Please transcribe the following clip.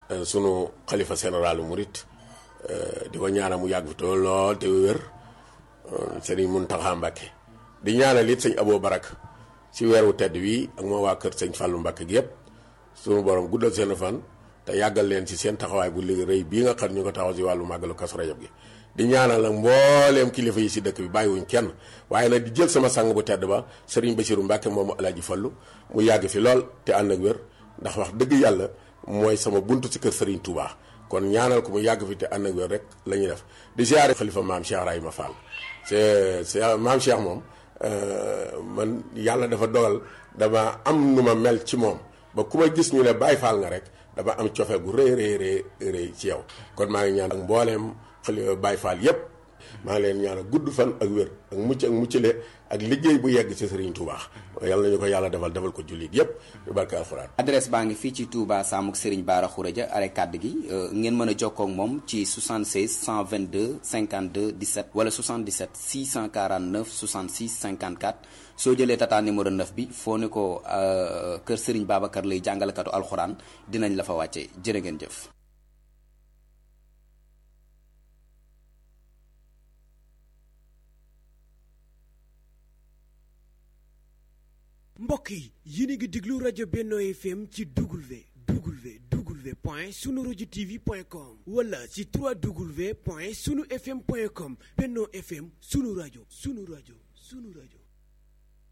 sunu xalifa général murit di ko ñaanal mu yàgg fi te lool te wér sëriñ Muntaxa Mbàkke di ñaanal it sëñ Abo Barak ci weeru tedd wi ak moo waa kër sëñ Fàllu Mbàkke gi yëpp sunu borom guddal seen fan te yàggal leen ci seen taxawaay bu liggéey rëy bii nga xam ñu ko taxaw ci wàllu màggalu Kazu Rajab gi di ñaanal nag mbooleem kilifa yi si dëkk bi bàyyiwuñ kenn waaye nag di jël sama sang bu tedd ba sëriñ Basiru Mbàkke moomu Alaaji Fallu mu yàgg fi lool te ànd ak wér ndax wax dëgg yàlla mooy sama buntu ci kër sëriñ Touba kon ñaanal ko mu yàgg fi te ànd ak wér rek la ñuy def di ziare xalifa maam Cheikh Rahima Fall c'est c'est maam Cheikh moom man yàlla dafa dogal dama am nu ma mel ci moom ba ku ma gis ñu ne Baay Faal nga rek dama am cofeel gu rëy rëy rëy rëy ci yow kon maa ngi ñaan ak mbooleem xalifa Baay Faal yépp maa ngi leen ñaan gudd fan ak wér ak mucc ak muccale ak liggéey bu yegg ci Serigne Touba yàlla nañu ko yàlla defal defal ko jullit yépp yu barke alxuraan adresse baa ngi fii ci Touba Samuk Serigne Bara Khourédia are kàdd gi ngeen mën a jokkoo ak moom ci 76 122 52 17 wala 77 649 66 54 soo jëlee tata numéro 9 bi foo ne ko kër Serigne Babacar lay jàngalekatu alxuraan dinañ la fa wàcce jërë ngeen jëf mbokk yi yéen a ngi déglu rajo Benno FM ci W W W point sunu rajo TV point com wala ci 3W point sunu FM point com Benno FM sunu rajo sunu rajo sunu rajo.